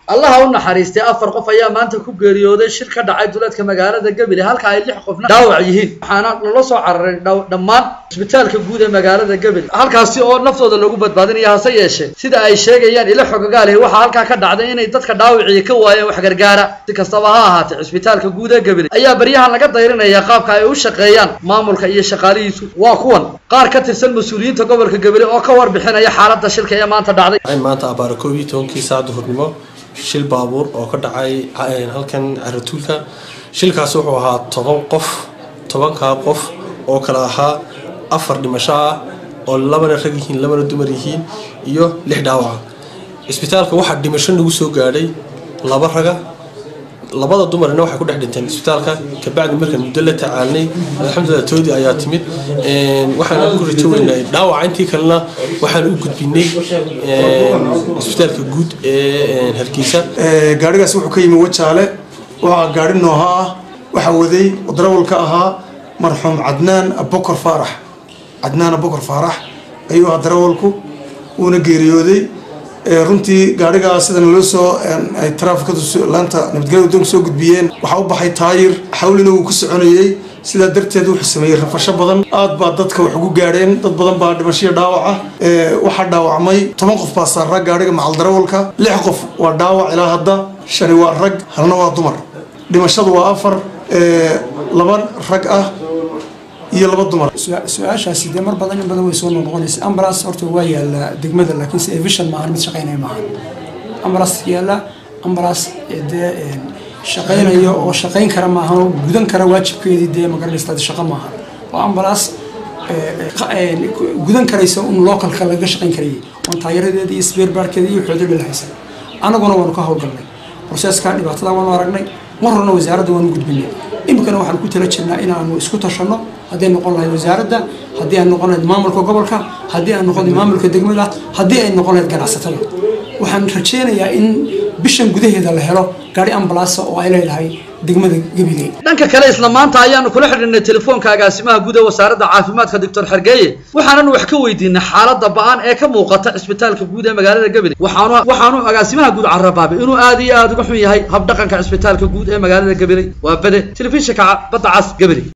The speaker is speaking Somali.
allaha u naxariistay afar qof ayaa maanta ku geeriyooday shir ka dhacay duleedka magaalada gebile halka ay lix qofna dhaawac yihiin waxaana lala soo cararay dhammaan cisbitaalka guud ee magaalada gebile halkaasi oo naftooda lagu badbaadinaya hase yeeshee sida ay sheegayaan ilo xogagaalihi waxaa halkaa ka dhacday inay dadka dhaawiciya ka waayeen wax gargaara si kastaba ha ahaatee cisbitaalka guud ee gebile ayaa baryahan laga dayrinaya qaabka ay u shaqeeyaan maamulka iyo shaqaalihiisu waa kuwan qaar ka tirsan mas-uuliyiinta gobolka gebile oo ka warbixinaya xaaladda shilka ee maanta dhacday maanta abaara koob iyo tobankii saac duhurnimo shil baabuur oo ka dhacay halkan caratuulka shilkaasi wuxuu ahaa toban qof tobankaa qof oo kale ahaa afar dhimasho ah oo labana rag yihiin labana dumar yihiin iyo lix dhaawaca cisbitaalka waxaa dhimasho nagu soo gaadhay laba raga labada dumarna waxay ku dhex dhinteen isbitaalka kabacdi markaan muddo la tacaalnay alxamdulilah toodii ayaa timid waxaan ku rajo weynay dhaawaca intii kalena waxaan u gudbinay isbitaalka guud ee hargeysa gaarigaas wuxuu ka yimi wajaale waxaa gaari nooha ah waxaa waday darawalka ahaa marxuum cadnaan abokor faarax cadnaan abokor faarax ayuu ahaa darawalku wuuna geeriyooday runtii gaarigaa sidana loo soo ay taraafikadu laanta nabadgelyada wadoonka soo gudbiyeen waxaa u baxay taayir xawlina wuu ku soconayey sidaa darteed wuxuu sameeyey rafasho badan aad baa dadka wax ugu gaadheen dad badan baa dhimashaya dhaawaca waxaa dhaawacmay toban qof baa saaraa gaariga macal darawalka lix qof waa dhaawac ilaa hadda shani waa rag halna waa dumar dhimashadu waa afar laba rag ah iyo laba dumar su-aashaasi dee mar badan in badan way soo noqnoqonaysa ambulance horta waa yaallaa degmada laakiin se evision maahan mid shaqaynaya maahan ambulance yaalla ambulance dee shaqaynayo oo shaqayn kara maahan oo gudan kara waajibkeedii dee magaranaysta shaqo maahan waa ambulance gudan karaysa un localka laga shaqayn karayay oon taayaradeeda iyo sbeerbaarkeeda iyo xoodadha la haysan annaguna waanu ka howlgalnay proseska dhibaatada waanu aragnay mar horna wasaaradda waanu gudbinay iminkana waxaan ku tala jirnaa inaanu isku tashanno haddii ay noqon lahayd wasaaradda haddii ay noqon lahayd maamulka gobolka haddii ay noqon lahayd maamulka degmada haddii ay noqon lahayd ganacsatada waxaan rajeynayaa in bishan gudaheeda la helo gaari ambalaasa oo ay leedahay degmada gabiley dhanka kale isla maanta ayaanu kula xidhinnay telefoonka agaasimaha guud ee wasaaradda caafimaadka doctor xergeeye waxaanan wax ka weydiinay xaaladda ba-an ee ka muuqata cisbitaalka guud ee magaalada gabiley waxaanu waxaanu agaasimaha guud carabaabay inuu aad iyo aada uga xun yahay habdhaqanka cisbitaalka guud ee magaalada gabiley waa bade telefishinka badda cas gabiley